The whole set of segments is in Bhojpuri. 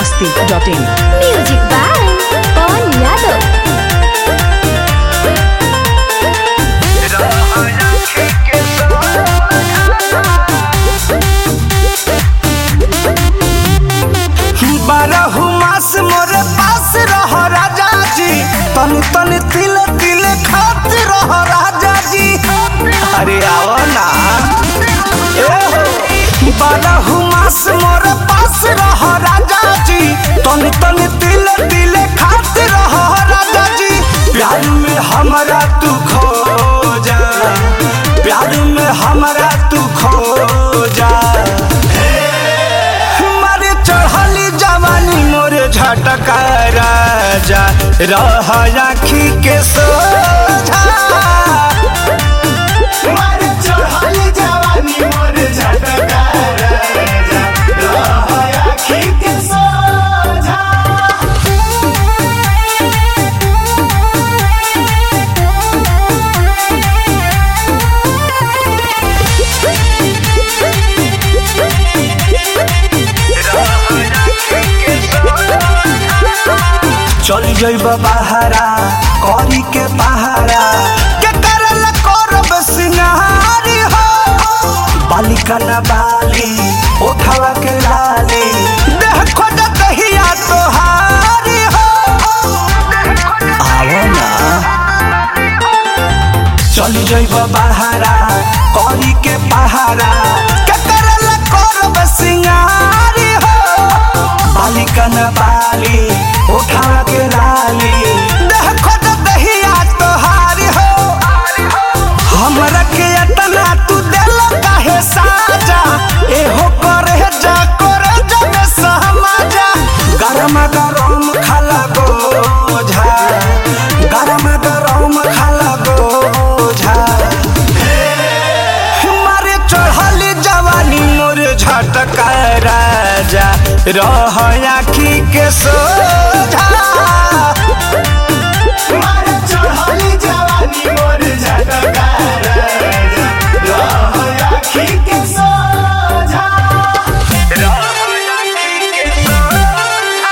masti.in. म्यूजिक बाय पवन यादव बारह मास मोरे पास रह राजा जी तन तन तिल तिल खात रह राजा जी अरे आओ ना ए हो बारह मास मोरे पास रह राजा जी तन तन तिल तिल खात रह राजा जी प्यार में हमारा तू खो जा प्यार में हमारा तू खो जा मारे चढ़ली जवानी मोरे झटका राजा रह आखी के सोझा मारे चढ़ली जवानी मोरे झटका राजा रह आखी के सोझा चल जइब बहारा करी के पहारा के करल करब सिंगारी हो बालिका न बाली उठावा के लाली देह खोज दहिया तोहारी हो आओ ना चल जइब बहारा करी के पहारा के करल करब सिंगारी हो बालिका न बाली उठा के लाली देह खोज दहिया तोहारी हो हमरा के अतना तू दिल काहे साजा एहो करे जा करे जा में सहमाजा गरम गरम खाला गोझा गरम गरम खाला गोझा मारे चढ़ली जवानी मोर झटका राजा रह आखी के सोझा मारे चढ़ली जवानी मोर झटका राजा रह आखी के सोझा रह आखी के सोझा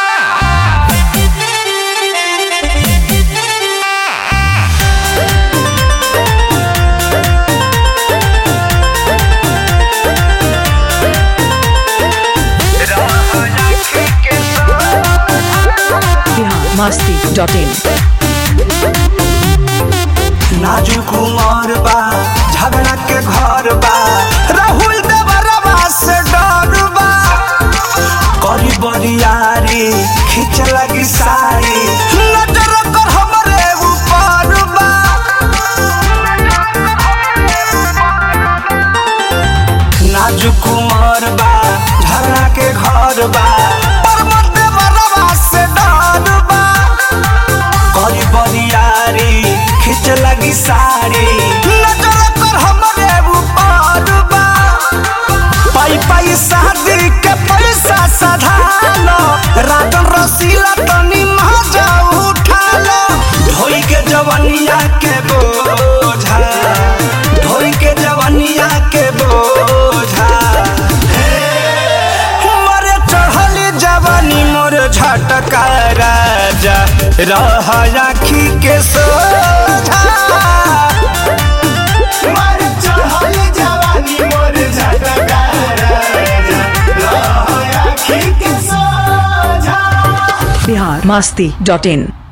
Bihar masti.in. नाजुक उमर बा झगड़ा के घर बा राहुल देवरवा से डर बा करी बरियारी खींच लगी साड़ी नजर कर हमरे ऊपर बा नाजुक उमर बा झगड़ा के घर बा पर्वत देवरवा से डर बा करी बरियारी खींच लगी साड़ी नजर कर हमरे ऊपर बा पाई पाई शादी के पैसा सधालो रातन रसीला तनी मजा उठालो ढोई के जवनिया के बोझा ढोई के जवनिया के बोझा मरे चढ़ली जवानी मोर झटका राजा रह आखी के सोझा मरे चढ़ली जवानी मोर झटका राजा रह आखी के सोझा Bihar masti.in.